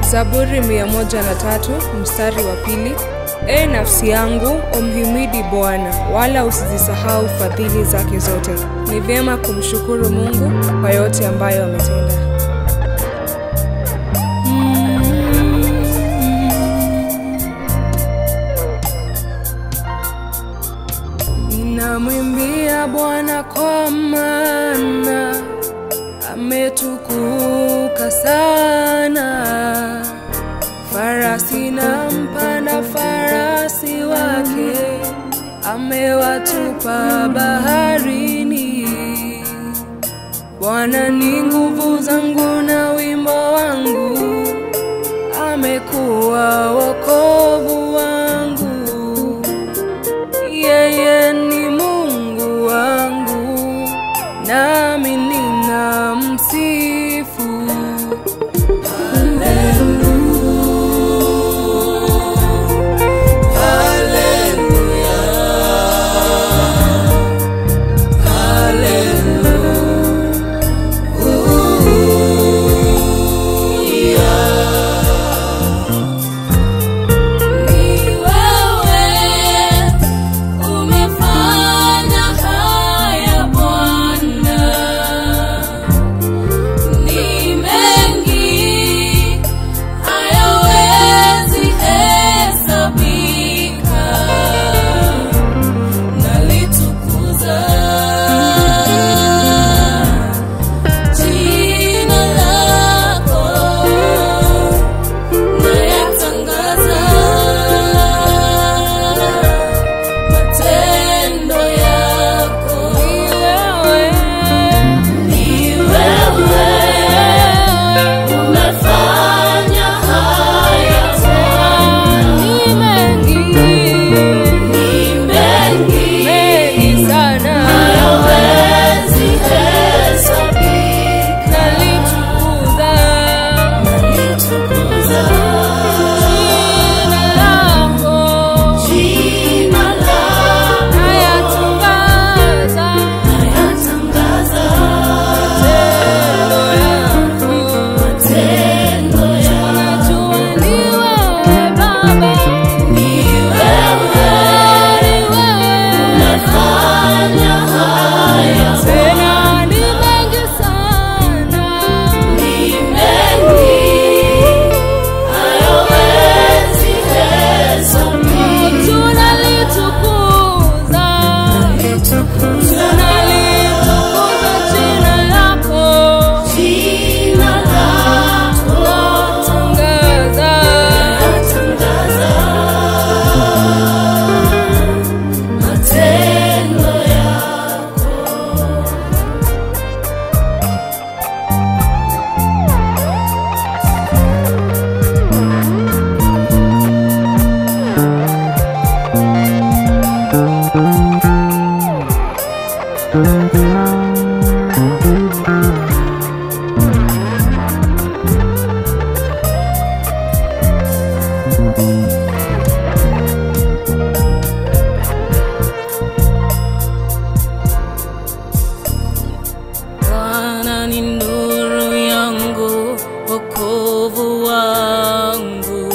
Zaburi mia moja na tatu mstari wa pili. E nafsi yangu umhimidi Bwana, wala usizisahau fadhili zake zote. Ni vyema kumshukuru Mungu kwa yote ambayo ametenda. Ninamwimbia Bwana kwa maana ametukuka sana. Farasi na mpanda farasi wake amewatupa baharini. Bwana ni nguvu zangu na wimbo wangu, amekuwa wokovu wangu. Yeye ni Mungu wangu, nami ninamsifu. Ni wewe umefanya haya Bwana, ni mengi hayawezi hesabika, nalitukuza jina lako nayatangaza matendo yako. Ni wewe umefanya haya Bwana, ni mengi hayawezi hesabika. Nalitukuza jina lako, nayatangaza matendo yako. Ni wewe umefanya haya ni mengi hayawezi hesabika. Jina lako natangaza matendo yako. Bwana ni nuru yangu, wokovu wangu.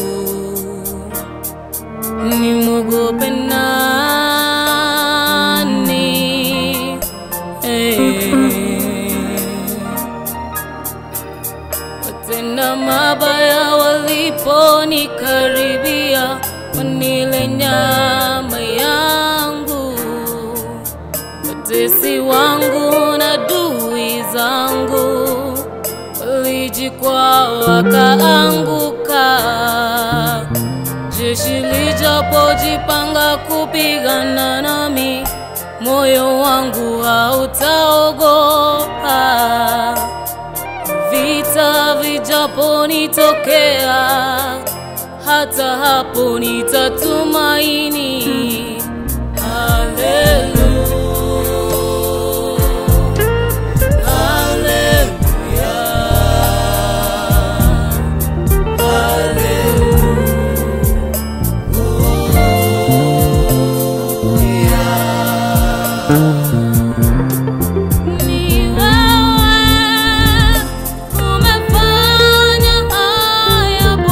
Nimwogope nani? Eh. Watenda mabaya waliponikaribia, wanile nyama yangu watesi wangu na dui zangu walijikwaa wakaanguka. Jeshi lijapojipanga kupigana nami, moyo wangu hautaogopa. Vita vijaponitokea, hata hapo nitatumaini. Haleluya. Ni wewe umefanya haya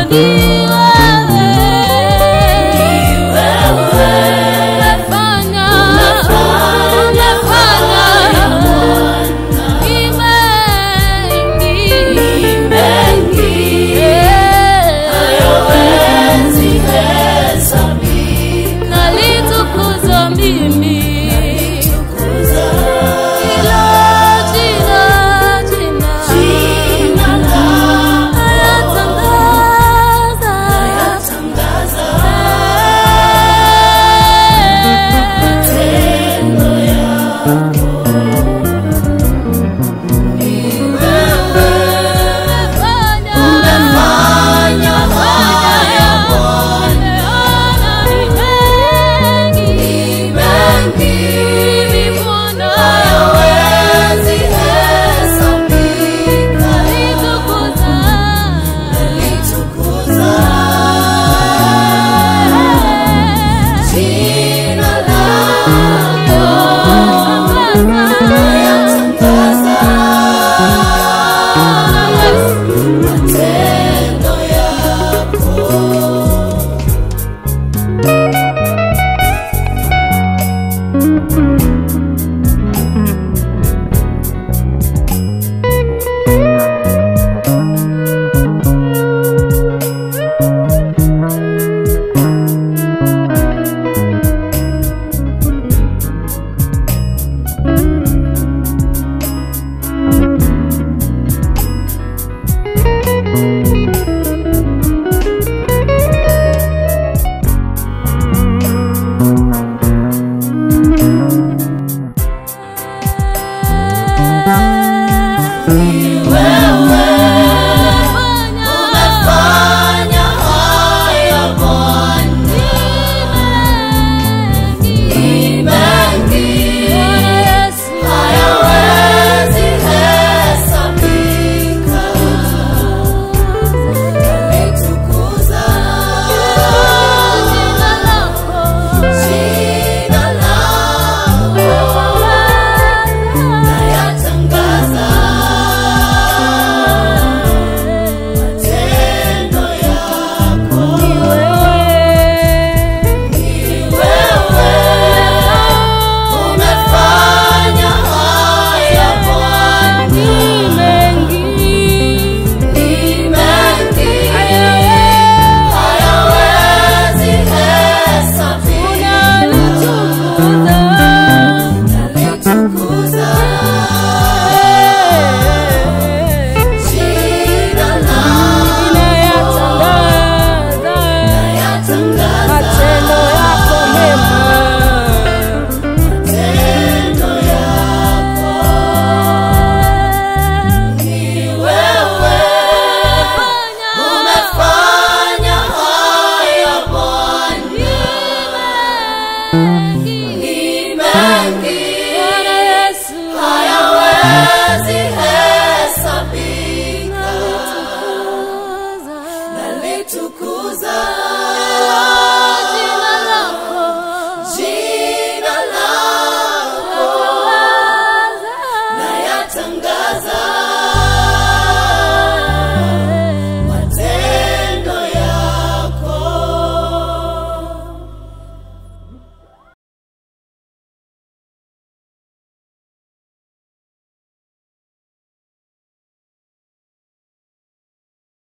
Nalitukuza mimi Hilo jina, jina. Nayatangaza. Umefanya haya Bwana, ni mengi, mimi Bwana, hayawezi hesabika. Nalitukuza jina lako, nayatangaza matendo yako. Umefanya haya Bwana, ni mengi, hayawezi hesabika. Nalitukuza jina lako, nayatangaza matendo yako. Ni wewe umefanya haya Bwana, ni mengi, hayawezi hesabika. Nalitukuza jina lako, nayatangaza matendo yako mema matendo yako. Ni wewe umefanya haya Bwana, ni mengi, hayawezi hesabika. Nalitukuza